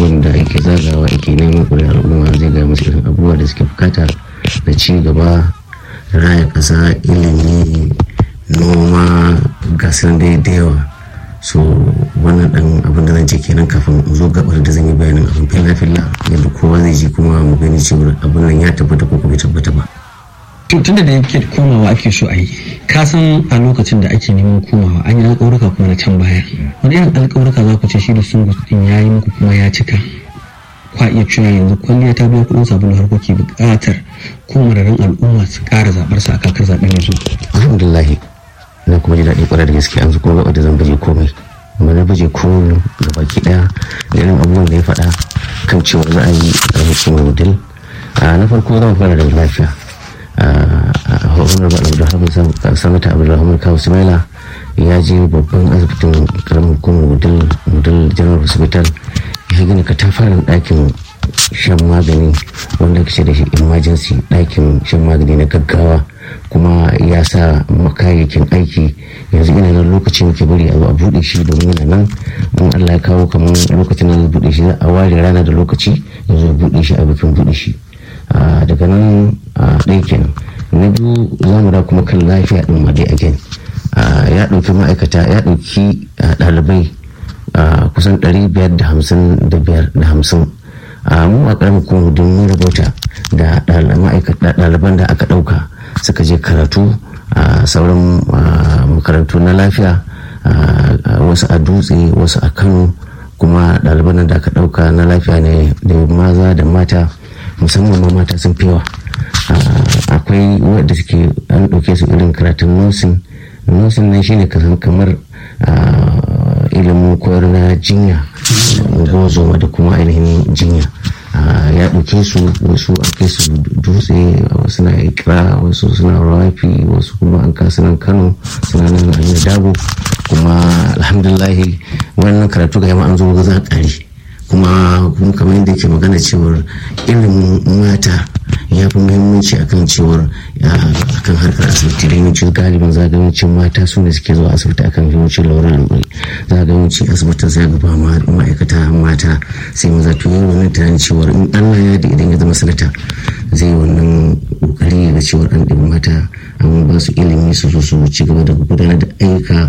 abubuwan da ake zagawa ake neman ƙuri'a al'umma zai gaya musu irin abubuwa da suke bukata da ci gaba raya ƙasa ilimi noma gasar dai da yawa so wannan dan abin da zan ce kenan kafin in zo gabar da zan yi bayanin abin filla filla yadda kowa zai ji kuma mu gani cewa abin nan ya tabbata ko bai tabbata ba tunda da yake komawa ake so a yi ka san a lokacin da ake neman komawa an yi alƙawarka kuma na can baya wani irin alƙawarka za ku ce shi da sun din ya yi muku kuma ya cika kwa iya cewa yanzu kwalliya ta biya kuɗin sabulu har kuke buƙatar ko mararin al'umma su ƙara zaɓar sa a kakar zaɓen yanzu. alhamdulillah na kuma ji daɗi ƙwarar da gaske an zo kuma gaba da zan baje komai amma na baje komai ga baki ɗaya da irin abubuwan da ya faɗa kan cewa za a yi ƙaramin cimar model na farko zan fara da lafiya honorable abdulrahman samata abdulrahman kawo sumaila ya je babban asibitin karamin hukumar model general hospital ya gina katafaren ɗakin shan magani wanda ke da shi emergency ɗakin shan magani na gaggawa kuma ya sa kayayyakin aiki yanzu ina nan lokaci muke bari a zo a buɗe shi domin yana nan in allah ya kawo kamar lokacin da zai buɗe shi za a ware rana da lokaci yanzu ya buɗe shi a bikin buɗe shi daga nan ɗaya kenan na biyu za mu da kuma kan lafiya ɗin ma dai again ya ɗauki ma'aikata ya ɗauki ɗalibai kusan 555 mu a ƙaramin kuma don mun rabauta da ɗaliban da aka ɗauka suka je karatu a sauran makarantu na lafiya wasu a dutse wasu a kano kuma ɗaliban da aka ɗauka na lafiya ne da maza da mata musamman ma mata sun fiwa akwai wadda suke an ɗauke su irin karatun nursing nursing nan shine kamar ilimin koyar na jinya gozoma da kuma ainihin jinya ya ɗauke su wasu a kai su dutse wasu na ikra wasu suna rafi wasu kuma an kasu nan kano suna nan hanyar dago kuma alhamdulahi wannan karatu ga yamma an zo za ƙari kuma kuma kamar yadda ke magana cewar ilimin mata ya fi muhimmanci akan cewar akan harkar asibiti da yawancin galibin zagayancin mata su ne suke zuwa asibiti akan yawancin lauran lura zagayancin asibitin sai ga ba ma'aikata mata sai maza to yi wannan tunanin cewar in allah ya da idan ya zama sanata zai yi wannan kokari ga cewar an ɗin mata an ba su ilimi su zo su ci gaba da gudanar da ayyuka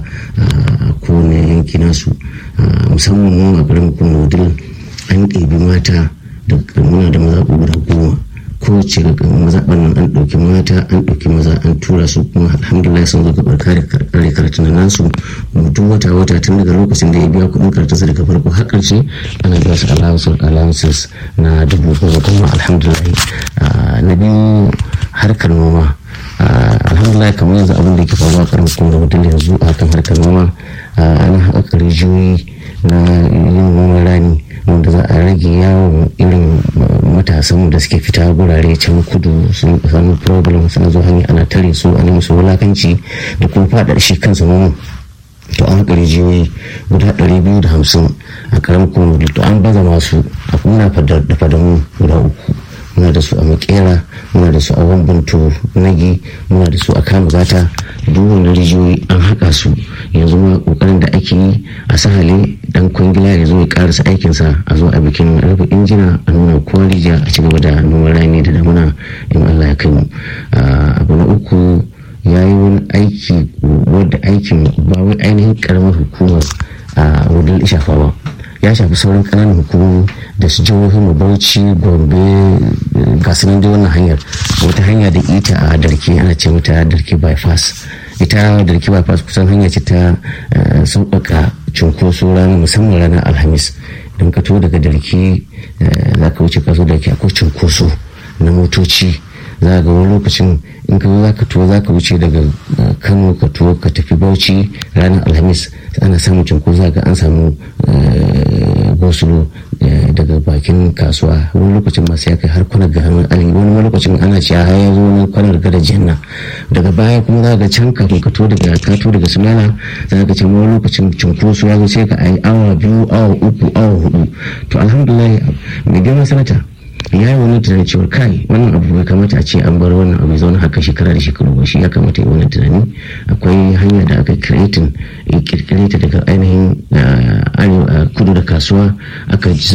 a kowane yanki nasu musamman mu a garin kuma an ɗebi mata da muna da maza guda goma ko ce ga mazaɓan nan an ɗauki mata an ɗauki maza an tura su kuma alhamdulillah sun zo gabar kare kare karatun nasu duk wata wata tun daga lokacin da ya biya kuɗin karatunsa daga farko har ƙarshe ana biya su allowances na dubu goma kuma alhamdulillah na biyu harkar noma alhamdulillah kamar yanzu abin da ke faruwa karin kuma mutum yanzu a kan harkar noma ana haƙa rijiyoyi na yin noman rani wanda za a rage yawon irin matasan da suke fita gurare can kudu sun samu problem suna zo hanyar ana tare su a musu wulakanci da kuma faɗaɗa shi kansa noman to an haƙa rijiyoyi guda 250 a karamin kuma to an baza masu a kuma da fadamu guda uku muna da su a makera muna da su a wambanto nagi muna da su a kama gata duk wani rijiyoyi an haƙa su yanzu ma ƙoƙarin da ake yi a sahale dan kwangila ya zo ya karasa aikinsa a zo a bikin rufe injina a nuna kowa rijiya a cigaba da noman rani da damuna in allah ya kai mu abu na uku ya yi wani aiki wadda aikin ba wai ainihin karamar hukumar a wadda shafa ba ya shafi sauran kananan hukumomi da su jihohin mu bauchi gombe ga sunan dai wannan hanyar wata hanya da ita a darke ana ce mata darke bypass ita darke bypass kusan hanya ce ta sauƙaƙa cunkoso ranar musamman ranar alhamis don ka daga darke za ka wuce kaso darke akwai cunkoso na motoci za ga wani lokacin in ka zo za ka tuwo za ka wuce daga kano ka tuwo ka tafi bauchi ranar alhamis ana samun cunkoso za ga an samu gosulo daga bakin kasuwa wani lokacin masu ya kai har kwanar ga hannun ali wani lokacin ana cewa har ya zo wani kwanar gada janna daga baya kuma za ga can kafin ka to daga ka to daga sunana za ga can wani lokacin cunkoso ya zo sai ka ayi awa biyu awa uku awa hudu to alhamdulillah mai girma sanata ya yi wani tunanin cewa kai wannan abu bai kamata a ce an bar wannan abu zaune haka shekara da shekaru ba shi ya kamata yi wannan tunani akwai hanya da aka creating kirkire ta daga ainihin kudu da kasuwa aka